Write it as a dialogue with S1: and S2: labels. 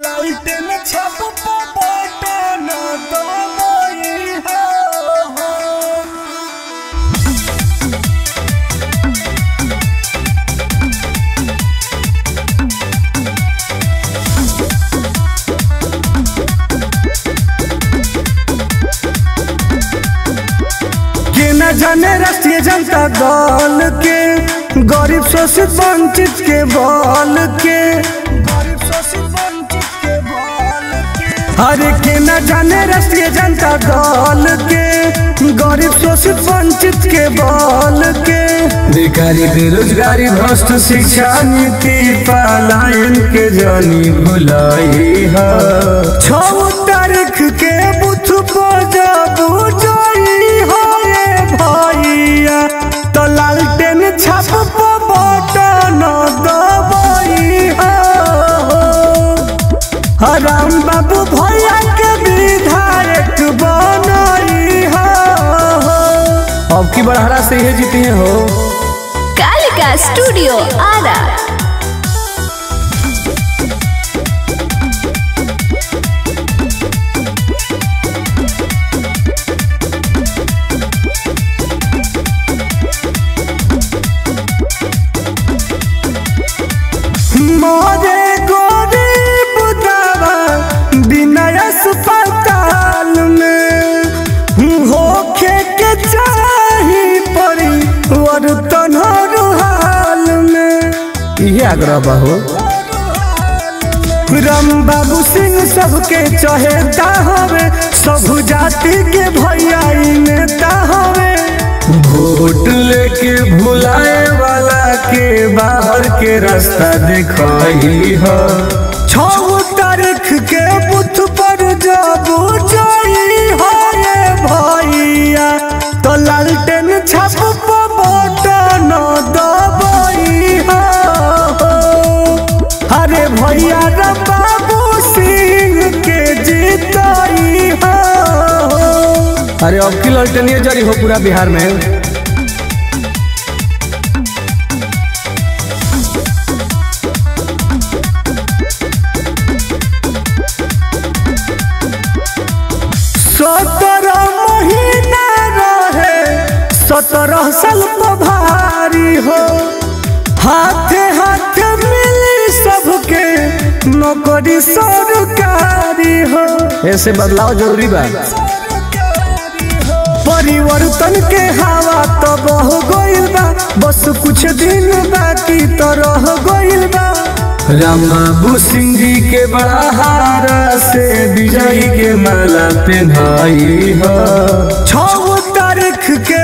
S1: लालटेन छप बटन दबाई हो के न जाने राष्ट्रीय जनता दल के गरीब शोषित वंचित के बल के गरीब शोषित वंचित के बल के अरे के न जाने राष्ट्रीय जनता दल के गरीब शोषित वंचित के बल के
S2: बेकारी बेरोजगारी भ्रष्ट शिक्षा नीति पलायन के जानी भुलाई है
S1: छौ तारीख के बुथ पर जब जाई हो रे भैया तो लालटेन छाप बटन दबाई हो राम बाबू भैया के विधायक बनई हो
S2: अब की बड़हरा से ही जीती हो
S3: कालिका स्टूडियो आरा
S1: मोरे गरीब दावा बिना अस्पताल में होखे के चाही परी वर्तन हर हाल में
S2: इहे आग्रह बा हो
S1: राम बाबू सिंह सबके चहेता हवे सब जाति के भैया ई नेता हवे
S2: वोट लेके भुलाए वाला के बाहर के रास्ता दिखाई हो
S1: छौ तारीख के बुथ पर जब जाई हो रे भैया तो लालटेन छाप बटन दबाई हो अरे भैया रे बाबू सिंह के जीताई हो
S2: अरे अब की ललटनिए जारी हो पूरा बिहार में
S1: सत्रह महीना रहे सत्रह साल पर भारी हो हाथे हाथे मिली सबके नौकरी सरकारी हो
S2: ऐसे बदलाव जरूरी बा
S1: परिवर्तन के हवा तो बह गइल बा बस कुछ दिन बाकी तो रह गइल बा
S2: राम बाबू सिंह जी के बड़ा हारा से विजयी के माला पहनाई हो
S1: छौ तारीख के